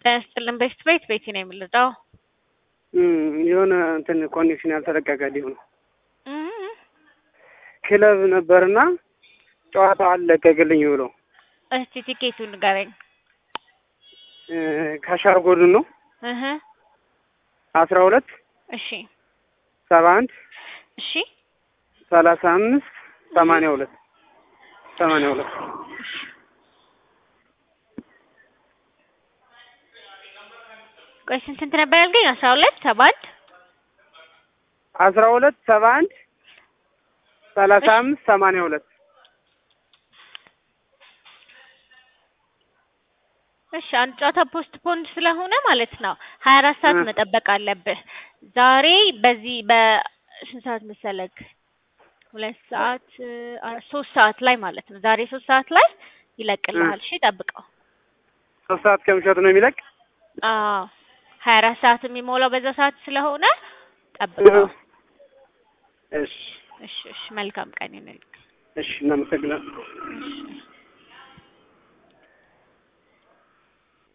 ያስጥልን ቤት ቤት ቤት ነው የምልጠው የሆነ እንትን ኮኔክሽን ያልተለቀቀ ሊሆን ክለብ ነበርና ጨዋታው አልለቀቅልኝ ብሎ እስቲ ቲኬቱን ንገረኝ። ከሻር ጎድን ነው እህ አስራ ሁለት እሺ ሰባ አንድ እሺ ሰላሳ አምስት ሰማንያ ሁለት ሰማንያ ሁለት ቆይ ስንት ስንት ነበር ያልከኝ? አስራ ሁለት ሰባ አንድ አስራ ሁለት ሰባ አንድ ሰላሳ አምስት ሰማንያ ሁለት እሺ አንድ ጨዋታ ፖስት ፖንድ ስለሆነ ማለት ነው ሀያ አራት ሰዓት እ መጠበቅ አለብህ። ዛሬ በዚህ በስንት ሰዓት መሰለክ? ሁለት ሰዓት አ- ሶስት ሰዓት ላይ ማለት ነው። ዛሬ ሶስት ሰዓት ላይ ይለቅልሃል። እሺ ጠብቀው። ሶስት ሰዓት ከምሸቱ ነው የሚለቅ አዎ ሀያ አራት ሰዓት የሚሞላው በዛ ሰዓት ስለሆነ ጠብቀው። እሺ እሺ እሺ መልካም ቀን ይሁንልህ። እሺ እናመሰግናለን። እሺ